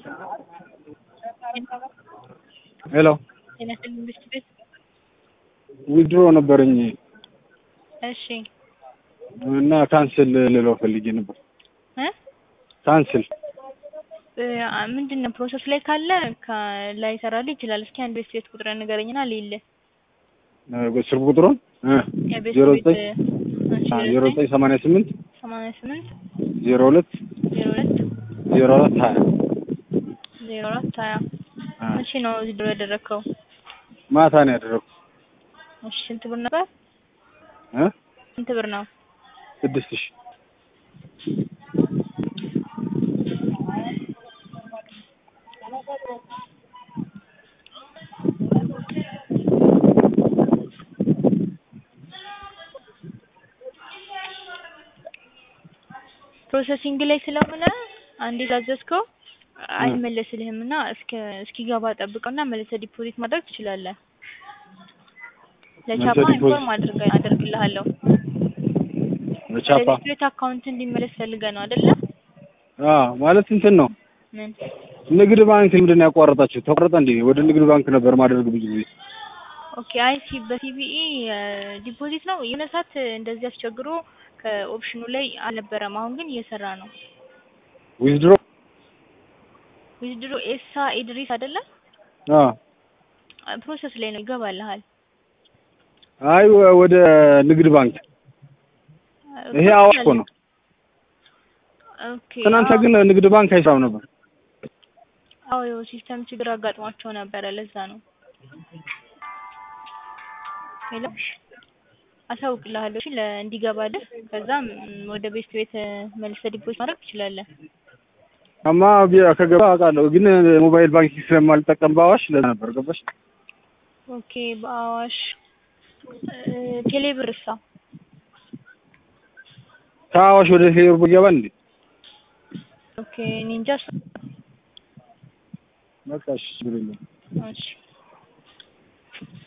ሄሎ ጤና ይስጥልኝ መንግስት ቤት። ዊድሮ ነበረኝ እሺ እና ካንስል ልለው ፈልጌ ነበር። እ ካንስል እ ምንድን ነው ፕሮሰስ ላይ ካለ ላይ ይሰራልህ ይችላል። እስኪ አንድ ቤት ቤት ቁጥር ንገረኝና ልይልህ። ስልክ ቁጥሩን የቤት ዜሮ ቤት ዘጠኝ ዜሮ ዘጠኝ ሰማንያ ስምንት ሰማንያ ስምንት ዜሮ ሁለት ዜሮ ሁለት ዜሮ አራት ሀያ ዜሮ አራት ሀያ መቼ ነው እዚህ ድሮ ያደረግከው? ማታ ነው ያደረኩት እሺ ስንት ብር ነበር? እ ስንት ብር ነው? ስድስት ሺህ ፕሮሰሲንግ ላይ ስለሆነ አንዴ ላዘዝከው አይመለስልህም እና እስከ እስኪገባ ጠብቀውና መልሰህ ዲፖዚት ማድረግ ትችላለህ። ለቻፓ መልሰህ ዲፖዚት- ኢንፎርም አድርገ አደርግልሃለሁ። በቻፓ ለቤት አካውንት እንዲመለስ ፈልገህ ነው አይደለ? አዎ ማለት እንትን ነው ምን ንግድ ባንክ ምንድን ነው ያቋረጣችሁ? ተቋረጠ እንዴ? ወደ ንግድ ባንክ ነበር ማድረግ ብዙ ጊዜ ኦኬ አይ ሲ በሲቢኢ ዲፖዚት ነው የሆነ ሰዓት እንደዚህ አስቸግሮ ከኦፕሽኑ ላይ አልነበረም። አሁን ግን እየሰራ ነው። ዊዝድሮ ዊዝድሮ ኤሳ ኢድሪስ አይደለ? አዎ ፕሮሰስ ላይ ነው ይገባልሃል። አይ ወ- ወደ ንግድ ባንክ ይሄ አዋሽ እኮ ነው። ኦኬ ትናንተ አዎ። ግን ንግድ ባንክ አይሰራም ነበር። አዎ ያው ሲስተም ችግር አጋጥሟቸው ነበረ። ለዛ ነው። ሄሎ አሳውቅልሃለሁ። እሺ ለ እንዲገባልህ ከዛም ወደ ቤት ቤት መልሰህ ዲፖዚት ማድረግ ትችላለህ። አማ ቢ- ከገባ አውቃለሁ፣ ግን ሞባይል ባንኪንግ ስለማልጠቀም በአዋሽ ለዛ ነበር ገባሽ? ኦኬ በአዋሽ እ፣ ቴሌብር እሳ ከአዋሽ ወደ ቴሌብር ይገባል እንዴ? ኦኬ እኔ እንጃ። በቃ እሺ ችግር የለውም። እሺ